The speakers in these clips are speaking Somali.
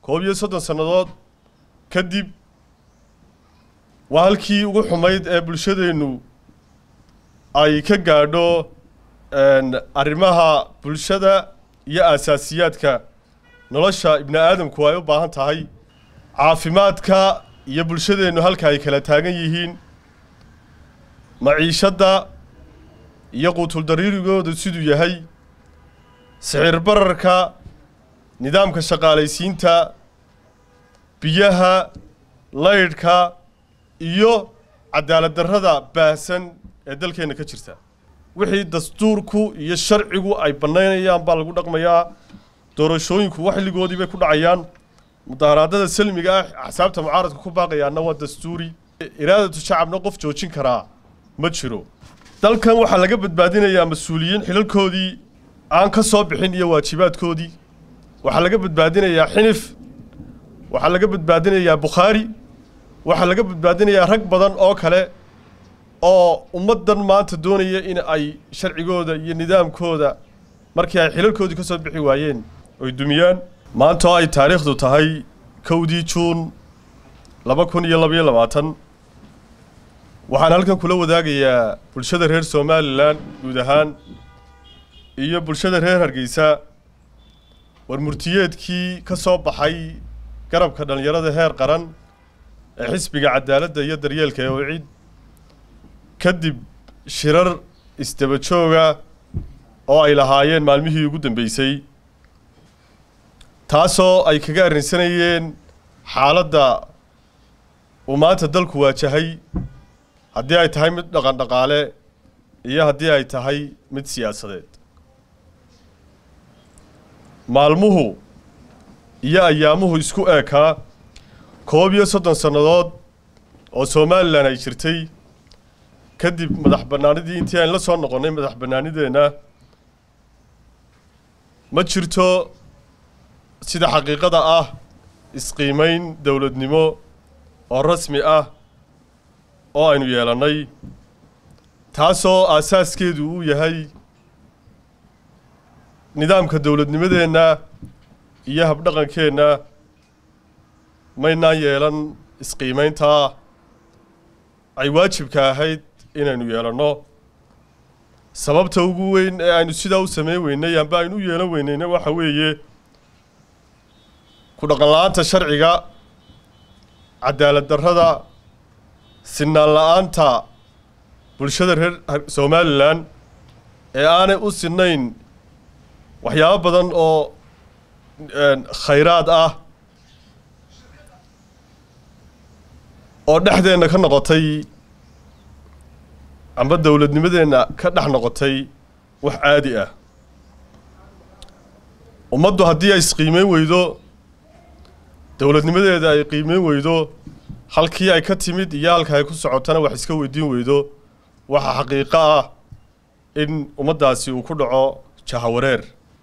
koob iyo soddon sannadood kadib waa halkii ugu xumayd ee bulshadeennu ay ka gaadho arrimaha bulshada iyo aasaasiyaadka nolosha ibni aadamku ay u baahan tahay caafimaadka iyo bulshadeennu halka ay kala taagan yihiin maciishadda iyo quutuldariirigooda siduu yahay sicir bararka nidaamka shaqaalaysiinta biyaha laydhka iyo cadaalad darrada baahsan ee dalkeenna ka jirta wixii dastuurku iyo sharcigu ay bannaynayaan baa lagu dhaqmayaa doorashooyinku waxligoodii bay ku dhacayaan mudaharaadada salmiga ah axsaabta mucaaradka ku baaqayaanna waa dastuuri iraadatu shacabna qof joojin karaa ma jiro dalkan waxaa laga badbaadinayaa mas-uuliyiin xilalkoodii aan ka soo bixin iyo waajibaadkoodii waxaa laga badbaadinayaa xinif waxaa laga badbaadinayaa bukhaari waxaa laga badbaadinayaa rag badan oo kale oo ummaddan maanta doonaya in ay sharcigooda iyo nidaamkooda markii ay xilalkoodii ka soo bixi waayeen oy dumiyaan maanta oo ay taariikhdu tahay kowdii juun laba kun iyo labaiyo labaatan waxaan halkan kula wadaagayaa bulshada reer somalilan guud ahaan iyo bulshada reer hargeysa war murtiyeedkii ka soo baxay garabka dhallinyarada heer qaran ee xisbiga cadaaladda iyo daryeelka ee wicid kadib shirar isdaba jooga oo ay lahaayeen maalmihii ugu dambeysay taasoo ay kaga arrinsanayeen xaaladda uu maanta dalku waajahay haddii ay tahay mid dhaqan dhaqaale iyo haddii ay tahay mid siyaasadeed maalmuhu iyo ayaamuhu isku eekaa koob iyo soddon sannadood oo somalilan ay jirtay kadib madax bannaanidii intii aan la soo noqonnay madax bannaanideenna ma jirto sida xaqiiqada ah isqiimayn dowladnimo oo rasmi ah oo aynu yeelannay taasoo aasaaskeedu uu yahay nidaamka dowladnimadeenna iyo habdhaqankeenna maynaan yeelan isqiimayntaa ay waajibka ahayd inaynu yeelanno sababta ugu weyn ee aynu sidaa u samayn weynay amba aynu u yeelan weynayna waxa weeye ku dhaqan la-aanta sharciga cadaalad darrada sinaan la-aanta bulshada reer somalilan ee aanay u sinnayn waxyaabo badan oo khayraad ah oo dhexdeenna ka noqotay amba dowladnimadeenna ka dhex noqotay wax caadi ah ummaddu haddii ay isqiimeyn weydo dowladnimadeeda ay qiimeyn weydo halkii ay ka timid iyo halka ay ku socotana wax iska weydiin weydo waxaa xaqiiqo ah in ummaddaasi uu ku dhaco jahawareer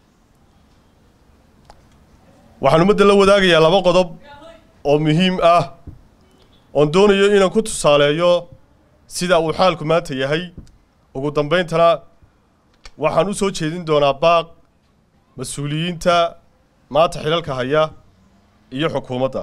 waxaan ummadda la wadaagayaa laba qodob oo muhiim ah oon doonayo inaan ku tusaaleeyo sida uu xaalku maanta yahay ugu dambeyntana waxaan u soo jeedin doonaa baaq mas-uuliyiinta maanta xilalka haya iyo xukuumadda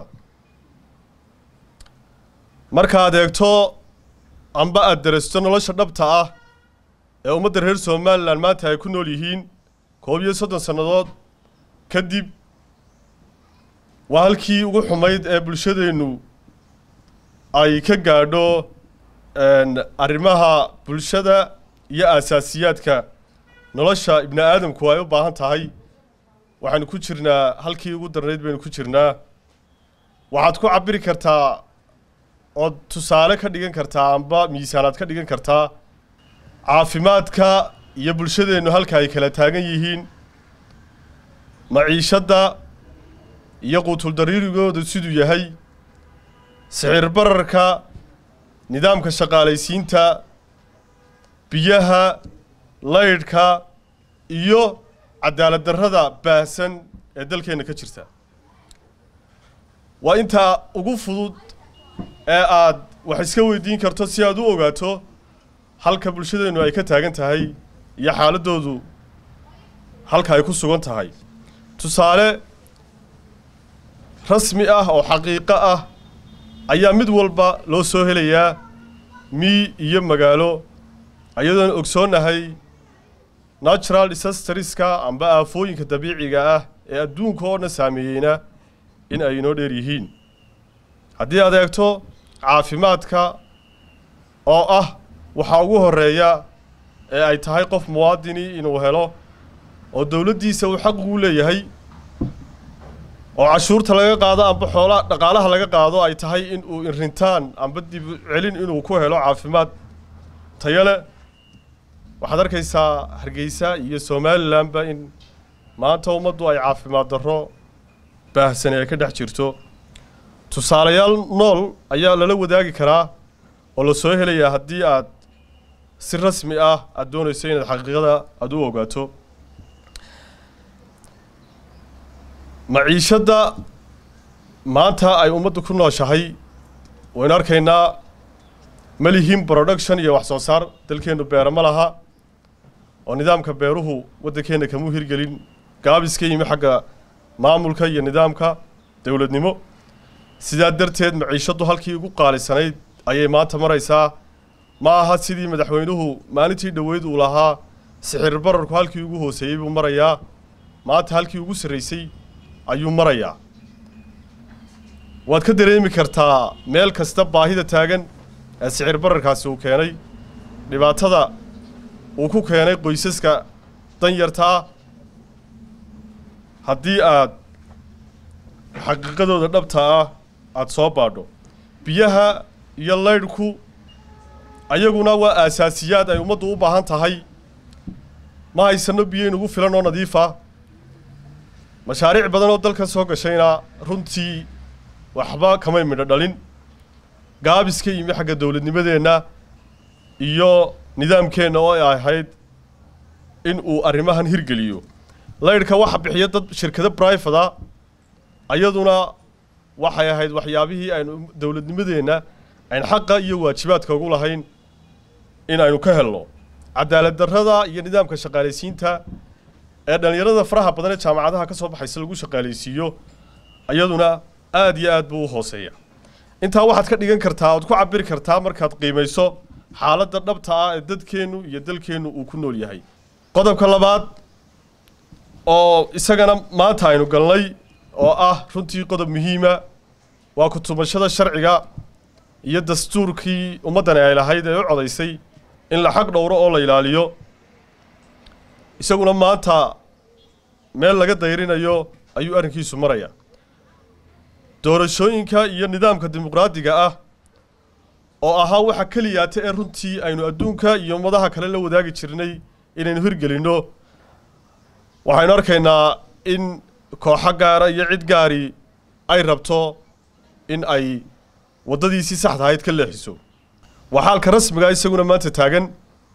markaad eegto amba aada darasto nolosha dhabta ah ee ummadda reer somalilan maanta ay ku nool yihiin koob iyo soddon sannadood kadib waa halkii ugu xumayd ee bulshadeennu ay ka gaadho arrimaha bulshada iyo aasaasiyaadka nolosha ibni aadamku ay u baahan tahay waxaynu ku jirnaa halkii ugu darnayd baynu ku jirnaa waxaad ku cabiri kartaa ood tusaale ka dhigan kartaa amba miisaanaad ka dhigan kartaa caafimaadka iyo bulshadeennu halka ay kala taagan yihiin maciishadda iyo quutuldariirigooda siduu yahay sicir bararka nidaamka shaqaalaysiinta biyaha laydhka iyo cadaalad darrada baahsan ee dalkeenna ka jirta waa intaa ugu fudud ee aad wax iska weydiin karto si aad u ogaato halka bulshadeennu ay ka taagan tahay iyo xaaladoodu halka ay ku sugan tahay tusaale rasmi ah oo xaqiiqo ah ayaa mid walba loo soo helayaa mii iyo magaalo ayadoon ogsoonnahay natural disasterska amba aafooyinka dabiiciga ah ee adduunka oo dhan saameeyeyna in ay inoo dheer yihiin haddii aad eegto caafimaadka oo ah waxaa ugu horreeya ee ay tahay qof muwaadini inuu helo oo dowladdiisa uu xaq ugu leeyahay oo cashuurta laga qaado amba xoolaa dhaqaalaha laga qaado ay tahay in uu inrintaan amba dib celin inuu ku helo caafimaad tayo leh waxaad arkaysaa hargeysa iyo somalilanba in maanta ummaddu ay caafimaad darro baahsan ee ka dhex jirto tusaalayaal nool ayaa lala wadaagi karaa oo la soo helayaa haddii aad si rasmi ah aada doonayso inaad xaqiiqada aada u ogaato maciishadda maanta ay ummaddu ku nooshahay waynu arkaynaa ma lihin production iyo wax soo saar dalkeennu beero ma laha oo nidaamka beeruhu waddankeenna kamuu hirgelin gaabis ka yimi xagga maamulka iyo nidaamka dowladnimo sidaa darteed maciishaddu halkii ugu qaalisanayd ayay maanta maraysaa ma aha sidii madaxweynuhu maalintii dhoweyd uu lahaa sixir bararku halkii ugu hooseeyey buu marayaa maanta halkii ugu sarraysay ayuu marayaa waad ka dareemi kartaa meel kasta baahida taagan ee sicir bararkaasi uu keenay dhibaatada uu ku keenay qoysaska danyarta ah haddii aad xaqiiqadooda dhabta ah aada soo baadho biyaha iyo laydhku ayaguna waa aasaasiyaad ay ummaddu u baahan tahay ma haysano biyo inugu filan oo nadiifa mashaariic badan oo dalka soo gashayna runtii waxba kamay midho dhalin gaabis ka yimi xagga dowladnimadeenna iyo nidaamkeenna oo ay ahayd in uu arrimahan hirgeliyo laydhka waxa bixiya dad shirkado brifada ayaduna waxay ahayd waxyaabihii aynu dowladnimadeenna ayn xaqa iyo waajibaadka ugu lahayn in aynu ka helno cadaalad darrada iyo nidaamka shaqaalaysiinta ee dhallinyarada faraha badan ee jaamacadaha ka soo baxaysa lagu shaqaalaysiiyo iyaduna aada iyo aad buu u hooseeya intaa waxaad ka dhigan kartaa oad ku cabiri kartaa markaad qiimayso xaaladda dhabta ah ee dadkeennu iyo dalkeennu uu ku nool yahay qodobka labaad oo isagana maanta aynu galnay oo ah runtii qodob muhiima waa kutubashada sharciga iyo dastuurkii ummaddani ay lahayd ee u codaysay in la xaq dhowro oo la ilaaliyo isaguna maanta meel laga dayrinayo ayuu arrinkiisu maraya doorashooyinka iyo nidaamka dimuqraadiga ah oo ahaa waxa keliyaata ee runtii aynu adduunka iyo ummadaha kale la wadaagi jirnay inaynu hirgelinno waxaynu arkaynaa in kooxo gaara iyo cid gaari ay rabto in ay waddadiisii saxda ahayd ka leexiso waa xaalka rasmiga isaguna maanta taagan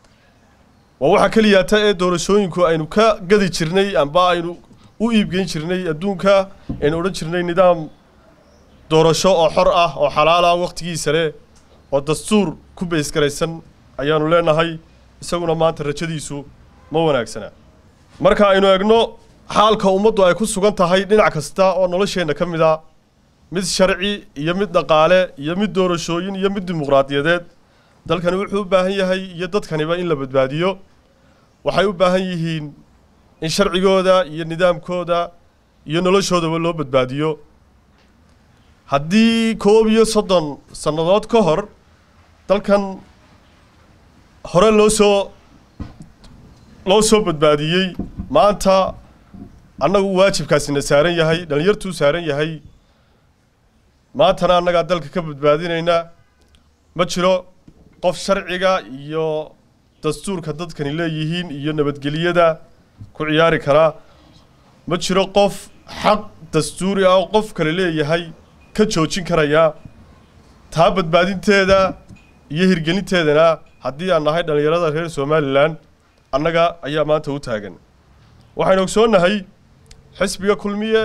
waa waxa keliyaata ee doorashooyinku aynu ka gadi jirnay amba aynu u iibgeyn jirnay adduunka aynu odhan jirnay nidaam doorasho oo xor ah oo xalaal ah wakhtigiisa leh oo dastuur ku baysgaraysan ayaanu leenahay isaguna maanta rajadiisu ma wanaagsana marka aynu eegno xaalka ummaddu ay ku sugan tahay dhinac kasta oo nolosheenna ka mid a mid sharci iyo mid dhaqaale iyo mid doorashooyin iyo mid dimuqraadiyadeed dalkani wuxuu u baahan yahay iyo dadkaniba in la badbaadiyo waxay u baahan yihiin in sharcigooda iyo nidaamkooda iyo noloshoodaba loo badbaadiyo haddii koob iyo soddon sannadood ka hor dalkan hore loo soo loo soo badbaadiyey maanta annagu waajibkaasina saaran yahay dhallinyartuu saaran yahay maantana annagaa dalka ka badbaadinayna ma jiro qof sharciga iyo dastuurka dadkani leeyihiin iyo nabadgelyada ku ciyaari karaa ma jiro qof xaq dastuuri ah oo qof kale leeyahay ka joojin karaya taa badbaadinteeda iyo hirgelinteedana haddii aan nahay dhallinyarada reer somalilan annaga ayaa maanta u taagan waxaynu ogsoonnahay xisbiga kulmiye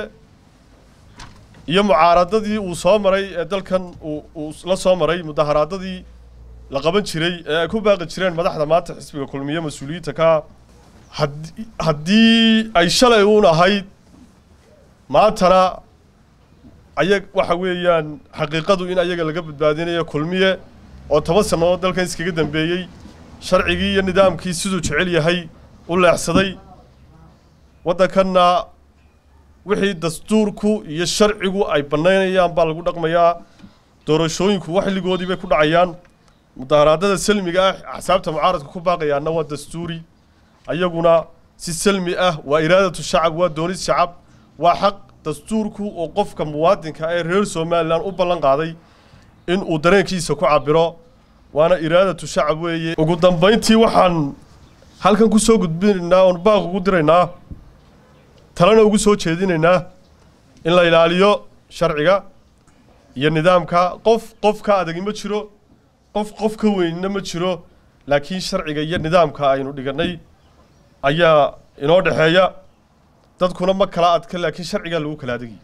iyo mucaaradadii uu soo maray ee dalkan uu uu la soo maray mudaharaadadii la qaban jiray ee ay ku baaqi jireen madaxda maanta xisbiga kulmiye mas-uuliyiinta ka haddii haddii ay shalay uun ahayd maantana ayag waxa weeyaan xaqiiqadu in ayaga laga badbaadinayo kulmiye oo toban sannadood dalkan iskaga dambeeyey sharcigii iyo nidaamkii siduu jecel yahay u leexsaday waddankanna wixii dastuurku iyo sharcigu ay bannaynayaan baa lagu dhaqmayaa doorashooyinku waxligoodii bay ku dhacayaan mudaharaadada salmiga ah axsaabta mucaaradka ku baaqayaanna waa dastuuri ayaguna si salmi ah waa iraadatu shacab waa doonis shacab waa xaq dastuurku oo qofka muwaadinka ee reer somalilan u ballan qaaday in uu dareenkiisa ku cabiro waana iraadatu shacab weeye ugu dambayntii waxaan halkan ku soo gudbinaynaa oon baaq ugu diraynaa talena ugu soo jeedinaynaa in la ilaaliyo sharciga iyo nidaamka qof qof ka adagi ma jiro qof qof ka weynna ma jiro laakiin sharciga iyo nidaamka aynu dhigannay ayaa inoo dhexeeya dadkuna ma kala adka laakiin sharcigaa lagu kala adagaya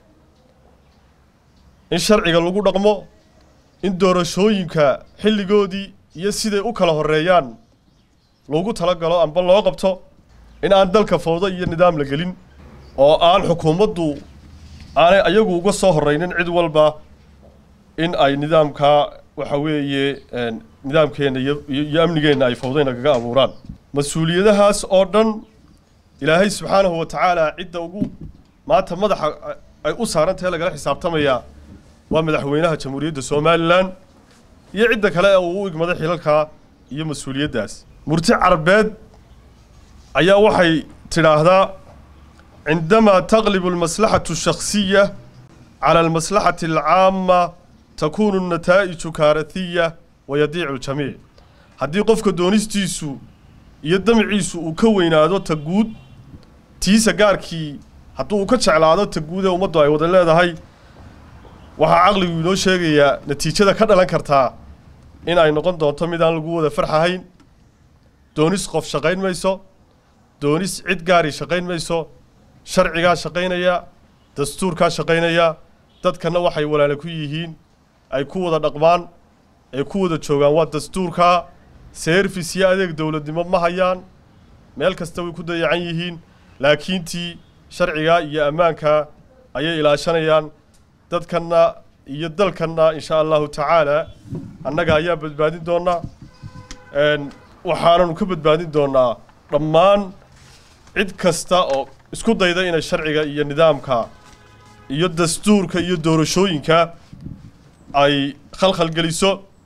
in sharciga lagu dhaqmo in doorashooyinka xilligoodii iyo siday u kala horeeyaan loogu talagalo amba loo qabto in aan dalka fowdo iyo nidaam la gelin oo aan xukuumaddu aanay ayagu uga soo horreynin cid walba in ay nidaamkaa waxa weeye nidaamkeenna iyo iyo amnigeenna ay fowday nagaga abuuraan mas-uuliyadahaas oo dhan ilaahay subxaanahu wa tacaala cidda ugu maanta madaxa ay u saarantahe lagala xisaabtamayaa waa madaxweynaha jamhuuriyadda somalilan iyo cidda kale ee uu u igmaday xilalkaa iyo mas-uuliyaddaas murti carbeed ayaa waxay tidhaahdaa cindamaa taqlibu almaslaxatu shakhsiya cala almaslaxati alcaama takuunu nataa'iju kaaratiya wayadiicu ljamiic haddii qofka doonistiisu iyo damciisu uu ka weynaado ta guud tiisa gaarkii hadduu uu ka jeclaado ta guud ee ummaddu ay wada leedahay waxaa caqligu inoo sheegayaa natiijada ka dhalan kartaa in ay noqon doonto mid aan lagu wada farxahayn doonis qof shaqayn mayso doonis cid gaari shaqayn mayso sharcigaa shaqaynaya dastuurkaa shaqaynaya dadkana waxay walaala ku yihiin ay ku wada dhaqmaan ay ku wada joogaan waa dastuurkaa seerfis iyo adeeg dowladnimo ma hayaan meel kasta way ku dayacan yihiin laakiintii sharcigaa iyo ammaankaa ayay ilaashanayaan dadkanna iyo dalkanna insha allahu tacaala annaga ayaa badbaadin doonaa waxaananu ka badbaadin doonaa dhammaan cid kasta oo isku dayda inay sharciga iyo nidaamka iyo dastuurka iyo doorashooyinka ay khalkhal geliso